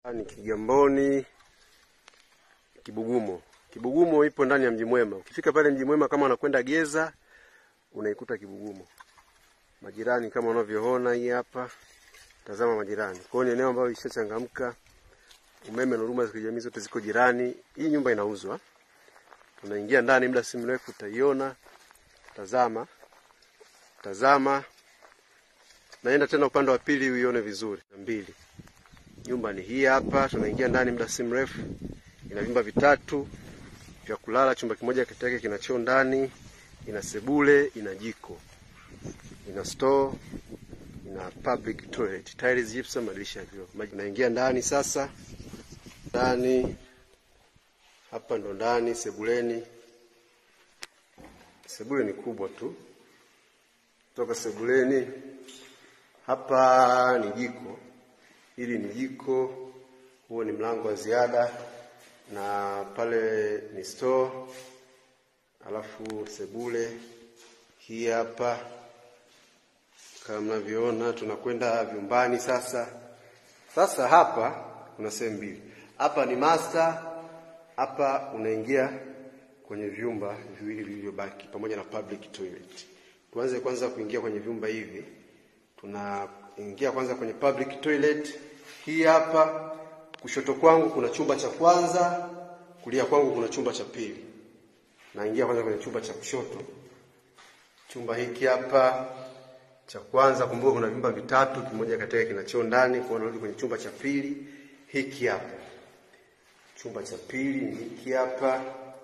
Ni Kigamboni Kibugumo. Kibugumo ipo ndani ya Mji Mwema. Ukifika pale Mji Mwema kama unakwenda Geza unaikuta Kibugumo. Majirani kama unavyoona hii hapa. Tazama majirani. Kwa hiyo ni eneo ambalo lishachangamka. Umeme na huduma za kijamii zote ziko jirani. Hii nyumba inauzwa. Tunaingia ndani muda si mrefu utaiona. Tazama. Tazama. Naenda tena upande wa pili uione vizuri. Mbili. Nyumba ni hii hapa, tunaingia ndani muda si mrefu. Ina vyumba vitatu vya kulala, chumba kimoja kati yake kina choo ndani, ina sebule, ina jiko, ina store, ina public toilet, tiles, gypsum, madirisha ya vioo. Maji naingia ndani sasa. Ndani hapa ndo ndani sebuleni. Sebule ni kubwa tu. Toka sebuleni hapa ni jiko. Hili ni jiko, huo ni mlango wa ziada, na pale ni store, alafu sebule hii hapa kama mnavyoona. Tunakwenda vyumbani sasa. Sasa hapa kuna sehemu mbili, hapa ni master, hapa unaingia kwenye vyumba viwili vilivyobaki pamoja na public toilet. Tuanze kwanza kuingia kwenye vyumba hivi, tuna ingia kwanza kwenye public toilet hii hapa. Kushoto kwangu kuna chumba cha kwanza, kulia kwangu kuna chumba cha pili. Naingia kwanza kwenye chumba cha kushoto, chumba hiki hapa cha kwanza. Kumbuka kuna vyumba vitatu, kimoja kati yake kina choo ndani. Kwa narudi kwenye chumba cha pili hiki hapa. Chumba cha pili ni hiki hapa.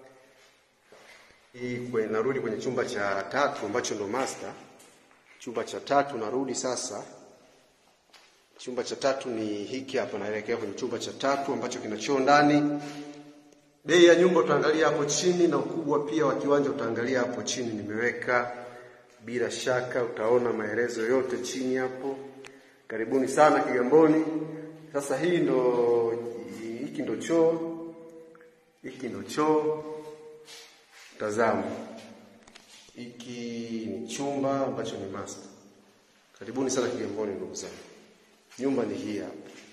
Hii kwe, narudi kwenye chumba cha tatu ambacho ndo master. Chumba cha tatu narudi sasa Chumba cha tatu ni hiki hapa, naelekea kwenye chumba cha tatu ambacho kina choo ndani. Bei ya nyumba utaangalia hapo chini na ukubwa pia wa kiwanja utaangalia hapo chini, nimeweka bila shaka, utaona maelezo yote chini hapo. Karibuni sana Kigamboni. Sasa hii ndo hiki ndo choo, hiki ndo choo. Tazama, hiki ni chumba ambacho ni master. Karibuni sana Kigamboni ndugu zangu. Nyumba ni hii hapa.